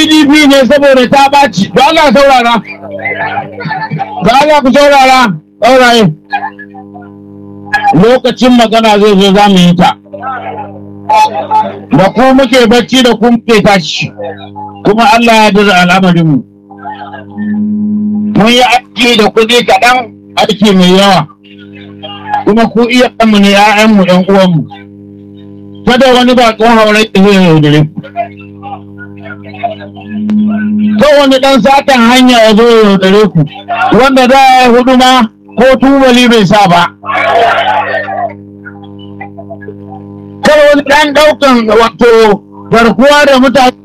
pdp ne saboda ta ɓaci da Allah saurara da Allah ku saurara sauraye lokacin magana zai zo za mu yi ta da ku muke bacci da ku muke tashi kuma Allah ya dira al'amarinmu mun yi aiki da kuɗi kaɗan aiki mai yawa kuma ku iya mu ne 'ya'yanmu 'yan uwanmu kada wani ba tsohon haure da zai yaudare ku ko wani ɗan satan hanya ya zo ya yaudare ku wanda za a yi hudu ma ko tubali bai sa ba kada wani ɗan ɗaukan wato garkuwa da mutane